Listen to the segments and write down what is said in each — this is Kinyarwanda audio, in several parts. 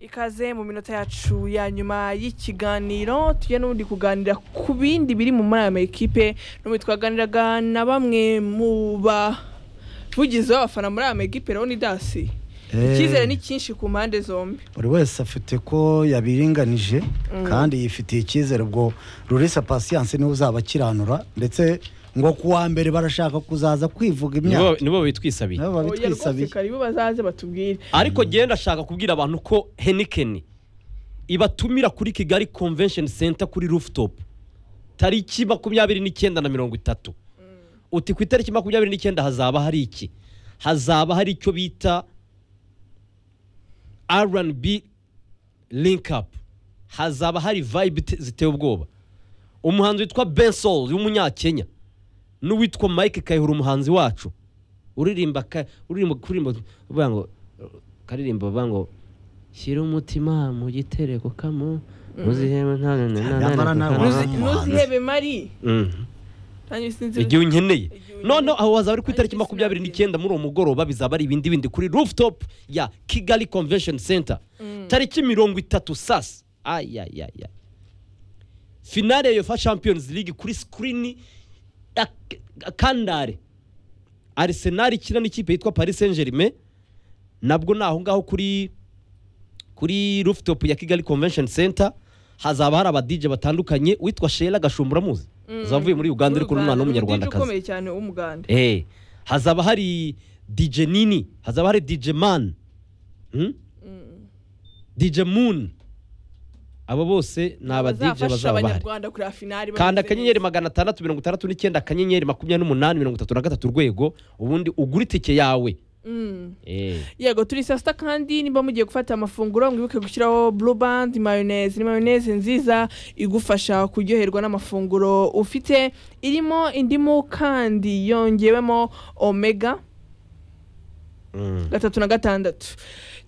ikaze mu minota yacu ya nyuma y'ikiganiro tugiye n'ubundi kuganira ku bindi biri mu muri aya makipe n'ubundi twaganiraga na bamwe mu bavugizi b'abafana muri aya makipe rero ni dasi icyizere ni cyinshi ku mpande zombi buri wese afite ko yabiringanije kandi yifitiye icyizere ubwo rurisa pasiyanse niwe uzaba akiranura ndetse ngo ku wa mbere barashaka kuzaza kwivuga nibo imyaka nibo bitwisabiye nabo oya rwose babitwisabiye karibu bazaze batubwire ariko genda ashaka kubwira abantu ko henikeni ibatumira kuri kigali convention center kuri rooftop tariki makumyabiri n'icyenda na mirongo itatu uti ku itariki makumyabiri n'icyenda hazaba hari iki hazaba hari icyo bita rnb link up hazaba hari vibe ite- ziteye ubwoba umuhanzi witwa bensol w'umunyakenya n'uwitwa mike kayihura umuhanzi wacu uririmba ka- uririmba kuririmba bavuga ngo karirimba bavuga ngo shyira umutima mu gitereko kamo muzihema nta na na na Nyamara na nawe na na wari- ntuzihebe mari Mhm. nanjye sinzi igihe unkeneye Igihe unkeneye. noneho aho hazaba ari ku itariki Ariko makumyabiri sinabimenya. n'icyenda muri uwo mugoroba bizaba ari ibindi bindi kuri rooftop ya kigali convention center tariki mirongo itatu sasa ayayaya finale ya yofa champions league kuri sikirini ya K- kandare arisenali ikina n'ikipe yitwa paris saint germain nabwo ni aho ngaho kuri kuri rooftop ya kigali convention center hazaba hari abadije batandukanye witwa shera gashumbura muzi zavuye muri uganda uri kuri umwana umuganda w'umunyarwandakazi ukomeye cyane w'umuganda Eh, hazaba hari DJ Nini, hazaba hari DJ Man, hmm? DJ Moon. Abo bose ni aba DJ bazafasha bazaba bahari. abanyarwanda kureba finali Kanda bameze akanyenyeri neza. magana atandatu mirongo itandatu n'icyenda akanyenyeri makumyabiri n'umunani mirongo itatu na gatatu urwego ubundi ugura itike yawe. Mm. Eh. yego turi saa sita kandi niba mugiye gufata amafunguro mwibuke gushyiraho blue band mayoneze ni mayoneze nziza igufasha kuryoherwa n'amafunguro ufite irimo indimu kandi yongewemo omega Mm. gatatu na gatandatu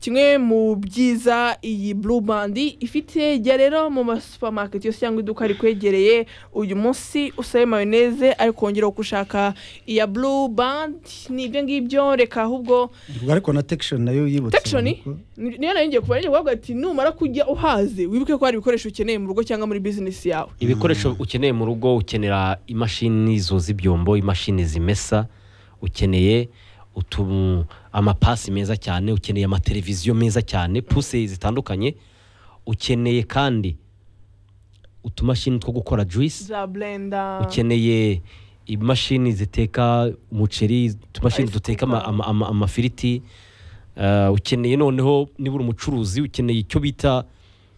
kimwe mu byiza iyi blue band ifite jya rero mu masupamaketi yose cyangwa iduka rikwegereye uyu munsi usabe mayoneze ariko wongera gushaka iya blue band ni ibyo ngibyo reka ahubwo ubwo ariko na tekishoni nayo yibutse tekishoni ubona ko- niyo nayo ngiye kubara kuvuga ati numara kujya uhaze wibuke ko hari ibikoresho ukeneye mu rugo cyangwa muri bizinesi yawe Ibikoresho ukeneye mu rugo ukenera imashini zoza ibyombo, imashini zimesa, ukeneye utu amapasi meza cyane, ukeneye amateleviziyo meza cyane, puse zitandukanye, ukeneye kandi utumashini two gukora juice, za blenda ukeneye imashini ziteka umuceri, utumashini Ice duteka ama- cooker. ama- ama- amafiriti, eh, ukeneye noneho niba uri umucuruzi ukeneye icyo bita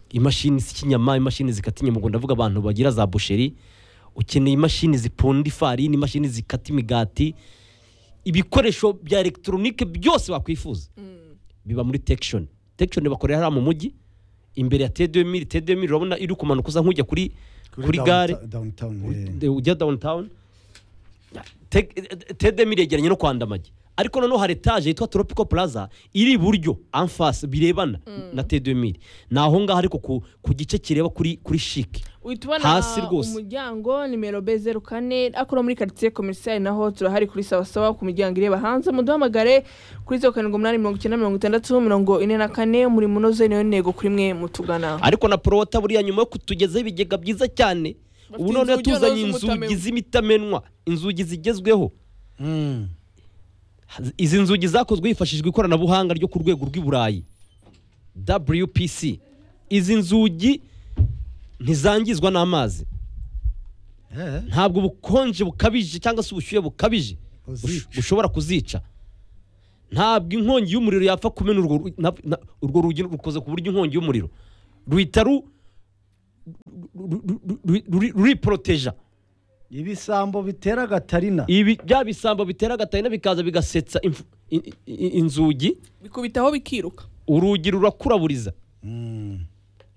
imashini z'ikinyama imashini zikata inyama ubwo ndavuga abantu bagira za busheri ukeneye imashini zipunda ifarini imashini zikata imigati ibikoresho bya elegitoronike byose wakwifuza biba muri tekishoni tekishoni bakorera hariya mu mujyi imbere ya tedemiri tedemiri urabona iri kumanuka uza nk'ujya kuri kuri downtown- gare downtown, eh. ujya- ujya downtown tedemiri yegeranye no kwa ndamage ariko noneho hari etaje yitwa tropical plaza iri iburyo anfasi birebana na tedemiri ni aho ngaho ariko ku, ku gice kireba kuri kuri shike uhita ubona hasi rwose. umuryango nimero b zeru kane akora muri karitsiye komerisiyari naho turahari kuri sawasawa ku miryango ireba hanze muduhamagare kuri zeru karindwi umunani mirongo icyenda mirongo itandatu mirongo ine na kane umurimo unoze niyo ntego kuri mwe mutugana ariko na porowata buriya nyuma yo kutugezaho ibigega byiza cyane Bafite ubu noneho inzugi tuzanye z'umutamenwa. inzugi z'imitamenwa inzugi zigezweho Mm. izi nzugi zakozwe hifashishijwe ikoranabuhanga ryo ku rwego rw'i burayi wpc izi nzugi ntizangizwa n'amazi Eh, ntabwo ubukonje bukabije cyangwa se ubushyuhe bukabije Buzica. bush- bushobora kuzica ntabwo inkongi y'umuriro yapfa kumena urwo ru- na- na- urwo rugi rukoze ku buryo inkongi y'umuriro ruhita ru- ru- ru- ru- ru- ruriporoteja ibisambo bitera gatarina ibi bya bisambo bitera agatarina bikaza bigasetsa imfu- i- i- inzugi bikubitaho bikiruka urugi rurakuraburiza Mm.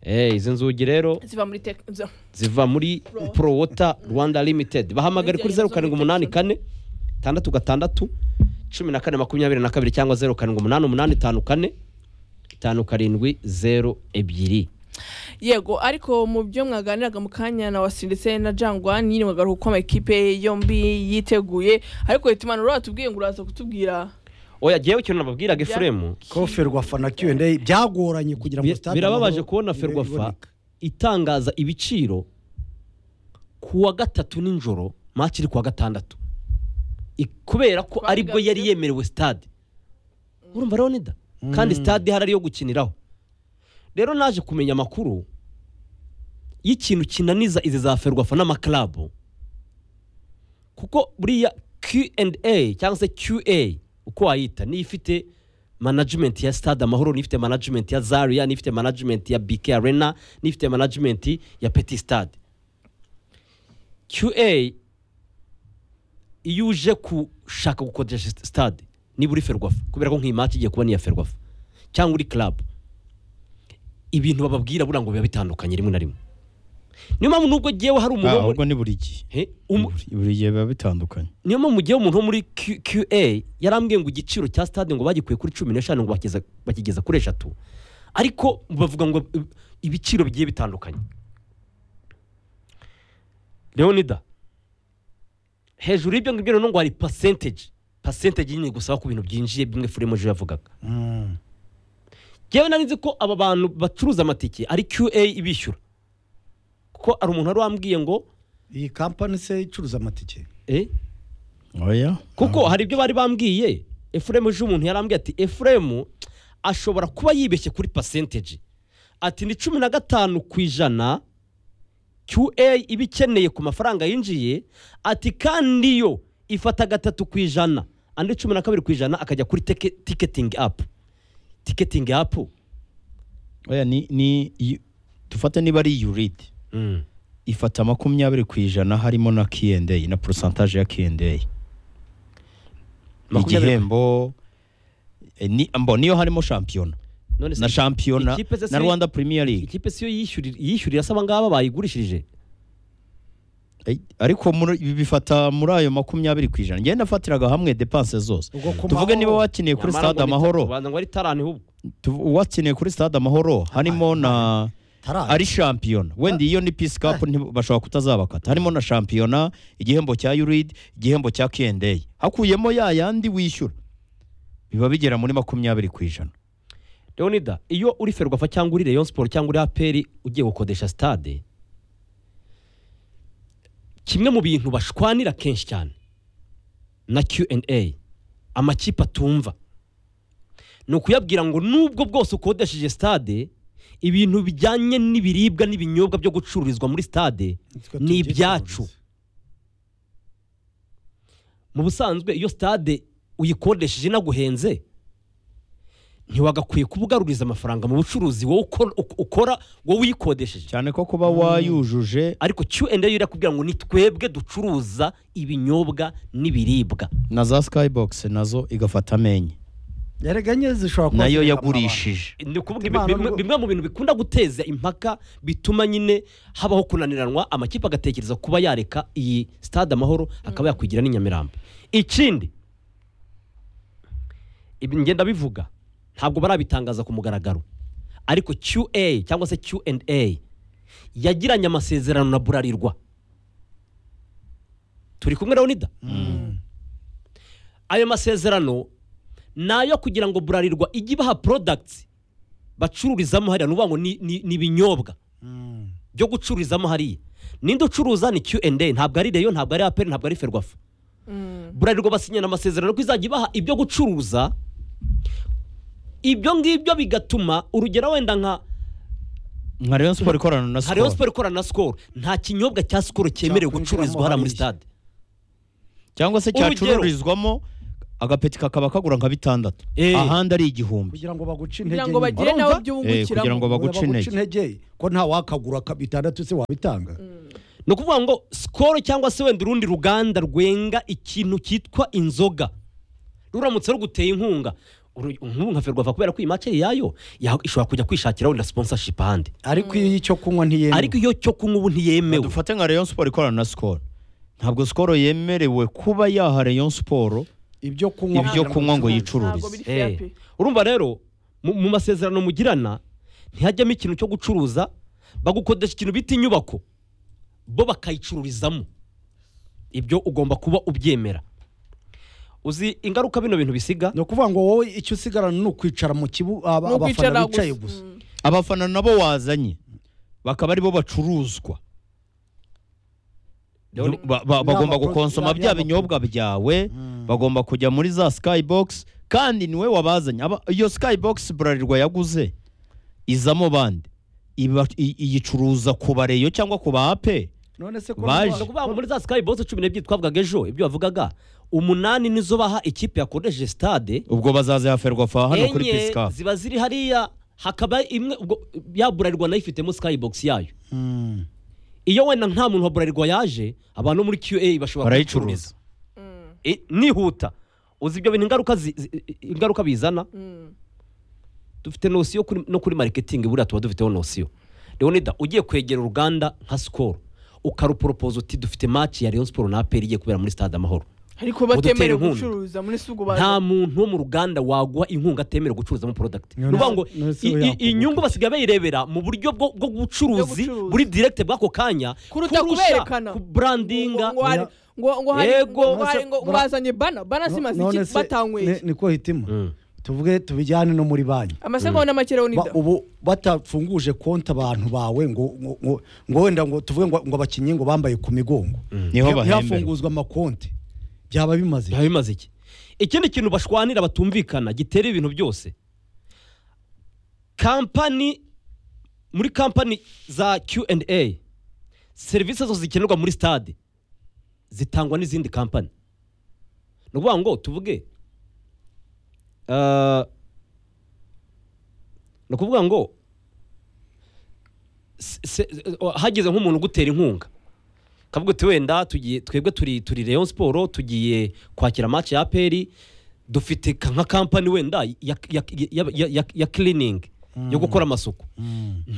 Eh, izi nzugi rero ziva muri tek- za- ziva muri Pro. pro wota rwanda limited bahamagare kuri zeru karindwi umunani kane tandatu gatandatu cumi na kane makumyabiri na kabiri cyangwa zeru karindwi umunani umunani tanu kane tanu karindwi zeru ebyiri yego ariko mu byo mwaganiraga mu kanya na wasi ndetse na jangwa nyine mwagaruka uko amakipe yombi yiteguye ariko uhita umanura watubwiye ngo uraza kutubwira oya ngewe ikintu nababwiraga Ya. efuremu ko ferwafa na Q&A byagoranye kugira ngo Bi- stade birababaje Amahoro kubona ibe ferwafa iboneka. itangaza ibiciro ku wa gatatu nijoro match iri ku wa gatandatu I- kubera ko Twari aribwo yari gabyo. yemerewe stade urumva rero nida kandi stade hari ari yo gukiniraho rero naje kumenya amakuru y'ikintu kinaniza izi za ferwafa n'amaklabu kuko buriya Q&A cyangwa se QA uko wayita niyo ifite management ya stade amahoro niyo ifite management ya zaria niyo ifite management ya bk arena niyo ifite management ya petit stade QA iyo uje gushaka gukodesha stade niba uri ferwafa kubera ko nk'iyi mati igiye kuba niya ferwafa cyangwa uri club ibintu bababwira buriya ngo biba bitandukanye rimwe na rimwe niyo mpamvu nubwo ngewe hari Ah, umuntu wo muri- ahubwo ni buri gihe He? Umu- Buri- buri gihe biba bitandukanye niyo mpamvu mugihe umuntu wo muri Q- QA yarambwiye ngo igiciro cya stade ngo bagikuye kuri cumi n'eshanu ngo bakigeza- bakigeza kuri eshatu ariko bavuga ngo ib- ibiciro bigiye bitandukanye leonida hejuru y'ibyo ngibyo noneho ngo hari percentage percentage nyine gusaba ku bintu byinjiye bimwe furimo ejo yavugaga Mm. ngewe nari nzi ko aba bantu bacuruza amatike ari QA ibishyura kuko hari umuntu wari wambwiye ngo iyi kampani se icuruza amatike eh oya kuko Ah, hari ibyo bari bambwiye efuremu ejo umuntu yarambwiye ati efuremu ashobora kuba yibeshye kuri pasenteji ati ni cumi na gatanu ku ijana qa iba ikeneye ku mafaranga yinjiye ati kandi yo ifata gatatu ku ijana andi cumi na kabiri ku ijana akajya kuri teke- tiketingi apu tiketingi apu oya ni ni iyo- dufate niba ari yuride Mm. ifata makumyabiri ku ijana harimo na Q&A na porosantaje ya Q&A Makumyabiri- igihembo eh, ni mbo niyo harimo shampiyona none se na shampiyona ikipe se na si- Rwanda Premier League ikipe siyo yishyurira yishyurira se abangaba bayigurishirije Eh, ariko muri- ibi bifata muri ayo makumyabiri ku ijana ngenda nafatiraga hamwe depanse zose ubwo ku tuvuge mahoro- niba watiniye kuri Nyamara ngo stade ni- amahoro ubanza ngo ari tarani hubwo tu- watiniye kuri stade amahoro harimo na Tarari. ari shampiyona wenda iyo ni peace cup nti- bashobora kutazabakata harimo na shampiyona igihembo cya yurid igihembo cya Q&A hakuyemo ya yandi wishyura biba bigera muri makumyabiri ku ijana leonida iyo uri ferwafa cyangwa uri rayon siporo cyangwa uri aperi ugiye gukodesha stade kimwe mu bintu bashwanira kenshi cyane na Q&A amakipe atumva ni ukuyabwira ngo nubwo bwose ukodesheje stade ibintu bijyanye n'ibiribwa n'ibinyobwa byo gucururizwa muri stade Nitwe ni tubyicururiza. ibyacu mu busanzwe iyo stade uyikodesheje inaguhenze ntiwagakwiye kubugaruriza amafaranga mu bucuruzi wowe ukora- uk- ukora wowe uyikodesheje cyane ko kuba wayujuje ariko Q&A yo irakubwira ngo ni twebwe ducuruza ibinyobwa n'ibiribwa na za skybox nazo igafata amenye Erega enye zishobora kuba nayo zireba yagurishije ni ukuvuga Imana ibi- bimwe- nubwo- bimwe mu bintu bikunda guteza impaka bituma nyine habaho kunaniranwa amakipe agatekereza kuba yareka iyi stade amahoro akaba yakwigira n'i Nyamirambo ikindi ibi ngenda bivuga ntabwo barabitangaza ku mugaragaro ariko QA cyangwa se Q&A yagiranye amasezerano na Burarirwa turi kumwe Leonida ayo masezerano ni ayo kugira ngo burarirwa ijye ibaha products bacururizamo hariya nuvuga ngo ni- ni ni ibinyobwa Mm. byo gucururizamo hariya ninde ucuruza ni Q&A ntabwo ari reyo ntabwo ari aperi ntabwo ari ferwafa burarirwa basinyana amasezerano ko izajya ibaha ibyo gucuruza ibyo ngibyo bigatuma urugero wenda nka nka Rayon Sport ikorana na hariho Skol siporo ikorana na sikoro nta kinyobwa cya sikoro cyemerewe Cyakwinjiramo gucururizwa hariya muri hariya. stade cyangwa se Urugero. cyacururizwamo agapeti kakaba kagura nka bitandatu Eh. ahandi ari igihumbi kugira ngo baguce intege kugira ngo nyine. bagire nawe Urumva? ibyo Eh, kugira bungukiramo ngo baguce baguca intege intege ko nta wakagura ka- bitandatu se wabitanga ni ukuvuga ngo sikoro cyangwa se wenda urundi ruganda rwenga ikintu cyitwa inzoga ruramutse ruguteye inkunga uru- nk'ubu nka ferwafa kubera ko iyi mace yayo ya- ishobora kujya kwishakira wenda sponsorship ahandi ariko iyo icyo kunywa ntiyemewe ariko iyo cyo kunywa ubu ntiyemewe dufate nka Rayon Sport ikorana na Skol ntabwo Skol yemerewe kuba yaha Rayon Sport ibyo kunywa Ibyo kugira kunywa ngo bicuruzwe. yicururize. Ntabwo biri fair Eh, pe. urumva rero mu mu masezerano mugirana ntihajyamo ikintu cyo gucuruza bagukodesha ikintu bita inyubako bo bakayicururizamo ibyo ugomba kuba ubyemera uzi ingaruka bino bintu bisiga ni ukuvuga ngo wowe icyo usigarana ni ukwicara mu kibuga ni ukwicara abafana bicaye gusa gusa abafana nabo wazanye bakaba aribo bacuruzwa Rero ni- Ba- ba- bagomba N'abakozi- gukonsoma n'aba- bya binyobwa byawe bagomba kujya muri za skybox kandi niwe wabazanye Aba- iyo skybox burarirwa yaguze izamo bande Iba- i- iyicuruza ku bareyo cyangwa ku ba ape none se ko Baje. nuwa- Ni ukuvuga ngo muri za sikayi bose cumi n'ebyiri twavugaga ejo ibyo bavugaga umunani nizo baha ikipe yakoresheje stade ubwo bazaze haferwa fa hano kuri enye pisikafu ziba ziri hariya hakaba imwe ubwo yaburarirwa nayo ifitemo skybox yayo Mm. iyo wenda nta muntu wa burarirwa yaje abantu bo muri qa bashobora barayicuruza E, nihuta uzi ibyo bintu ingaruka zi- zi- ingaruka bizana dufite nosiyo kuri- no kuri mariketingi buriya tuba dufiteho nosiyo leonida ugiye kwegera uruganda nka sikoro ukaruporopoza uti dufite maci ya rayon siporo na aperi igiye kubera muri stade amahoro ariko Udutera batemerewe inkunga. gucuruza muri sugu nta muntu wo mu ruganda waguha inkunga atemerewe gucuruzamo porodagiti ni None- ukuvuga ngo none se i- we i- yakuguta. inyungu basigaye bayirebera mu buryo bwo bwo bucuruzi Bwo gucuruza. buri direkite bw'ako kanya kuruta kuberekana kuburandinga ngo ngo hari- ngo- ngo hari- Yego. ngo hari- ngo- ngo None se- bazanye bana bana No- simaze none iki se batanyweye ni- niko hitima Mm. tuvuge tubijyane no muri banki amasegonda n'amakerewe Ba- nida ubu batafunguje konti abantu bawe ngo ngo- ngo- ngo wenda ngo tuvuge ngo ngo abakinnyi ngo bambaye ku migongo niho bahembera ntihafunguzwe amakonti byaba bimaze biba bimaze iki ikindi kintu bashwanira batumvikana gitera ibintu byose kampani muri kampani za Q&A serivisi zose zikenerwa muri stade zitangwa n'izindi kampani ni ukuvuga ngo tuvuge ah, ni ukuvuga ngo se- se- hageze nk'umuntu ugutera inkunga kavuga uti wenda tugiye twebwe turi turi Rayon Sport tugiye kwakira match ya APR dufite ka- nka kampani wenda ya ya ya, ya, ya, ya cleaning yo gukora amasuku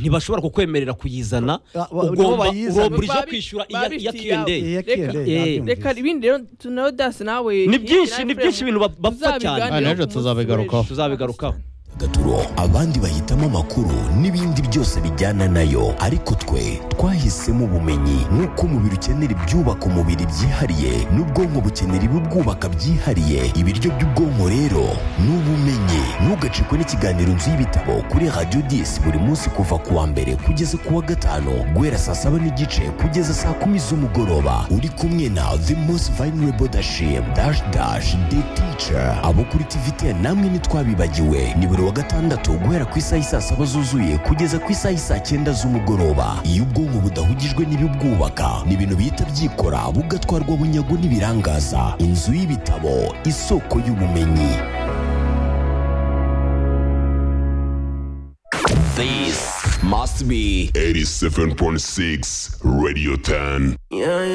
ntibashobora kukwemerera kuyizana Ah, ba- nabo ugomba bayizana. urobirije Babi- kwishyura babifitiye iya Eh, Q&A ya K&A, Reka- nabyumvise. reka ibindi rero tunayo dasi nawe ni byinshi ni byinshi ibintu bap- bapfa cyane Ah, n'ejo tuzabigarukaho. tuzabigarukaho gaturo abandi bahitamo amakuru n'ibindi byose bijyana nayo ariko twe twahisemo ubumenyi nk'uko umubiri ukenera ibyubaka umubiri byihariye n'ubwonko bukenera ibibwubaka byihariye ibiryo by'ubwonko rero ni ubumenyi ntugacikwe n'ikiganiro nzu y'ibitabo kuri radiyo disi buri munsi kuva ku wa mbere kugeza ku wa gatanu guhera saa saba n'igice kugeza saa kumi z'umugoroba uri kumwe na the most vulnerable dashim dash dash the teacher abo kuri tvt namwe ntitwabibagiwe ni buri wa gatandatu guhera ku isaha y'i saa saba zuzuye kugeza ku isaha y'i saa cyenda z'umugoroba iyo ubwonko budahugijwe n'ibibwubaka ni ibintu bihita byikora bugatwarwa bunyago n'ibirangaza inzu y'ibitabo isoko y'ubumenyi This must be 87.6 Radio 10.